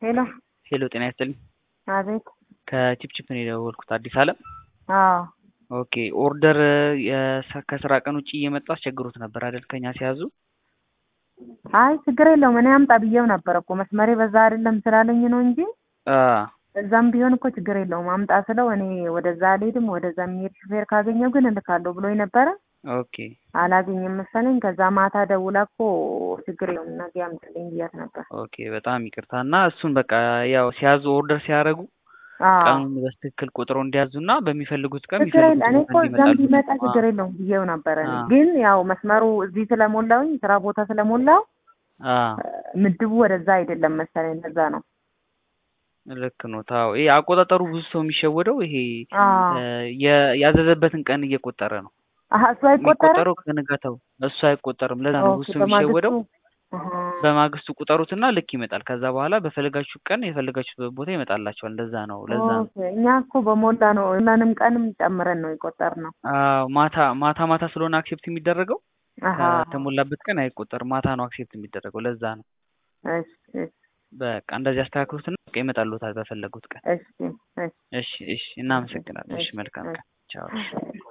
ሄሎ ሄሎ ጤና ይስጥልኝ። አቤት። ከቺፕቺፕ ነው የደወልኩት። አዲስ አለም። አዎ ኦኬ ኦርደር የሰ- ከስራ ቀን ውጭ እየመጡ አስቸግሮት ነበር አይደል? ከኛ ሲያዙ። አይ ችግር የለውም እኔ አምጣ ብዬው ነበር እኮ መስመሬ በዛ አይደለም ስላለኝ ነው እንጂ አ እዛም ቢሆን እኮ ችግር የለውም አምጣ ስለው እኔ ወደዛ አልሄድም ወደዛ የሚሄድ ሹፌር ካገኘው ግን እልካለሁ ብሎኝ ነበረ። ኦኬ አላገኘም መሰለኝ። ከዛ ማታ ደውላ እኮ ችግር የለውም ነገ አምጥልኝ ብያት ነበር። ኦኬ በጣም ይቅርታ እና እሱን በቃ ያው ሲያዙ ኦርደር ሲያደርጉ አዎ ቀኑን በትክክል ቁጥሩ እንዲያዙና በሚፈልጉት ቀን ችግር የለ እኔ የሚፈልጉት እኮ ቀን እዛም እንዲመጣሉ። ቢመጣ ችግር የለውም ብዬው ነበረ። እኔ አዎ። ግን ያው መስመሩ እዚህ ስለሞላውኝ ስራ ቦታ ስለሞላው አ ምድቡ ወደዛ አይደለም መሰለኝ ለዛ ነው። ልክ ነው። ታው ይሄ አቆጣጠሩ ብዙ ሰው የሚሸወደው ይሄ አዎ እ የ- ያዘዘበትን ቀን እየቆጠረ ነው አሀ እሱ አይቆጠርም። የሚቆጠረው ከንጋታው እሱ አይቆጠርም። ለዛ ነው ብዙ ኦኬ ሰው የሚሸወደው። በማግስቱ አሀ። በማግስቱ ቁጠሩትና ልክ ይመጣል። ከዛ በኋላ በፈለጋችሁ ቀን የፈለጋችሁበት ቦታ ይመጣላችኋል። እንደዛ ነው። ለዛ ነው። ኦኬ እኛ እኮ በሞላ ነው ሁላንም ቀንም ጨምረን ነው የቆጠርነው። አዎ ማታ ማታ ማታ ስለሆነ አክሴፕት የሚደረገው አሀ ከተሞላበት ቀን አይቆጠርም። ማታ ነው አክሴፕት የሚደረገው። ለዛ ነው። እሺ እሺ በቃ እንደዚህ አስተካክሉትና በቃ ይመጣሉታል በፈለጉት ቀን። እሺ እሺ እሺ እሺ፣ እናመሰግናለን። እሺ መልካም ቀን። ቻው። እሺ።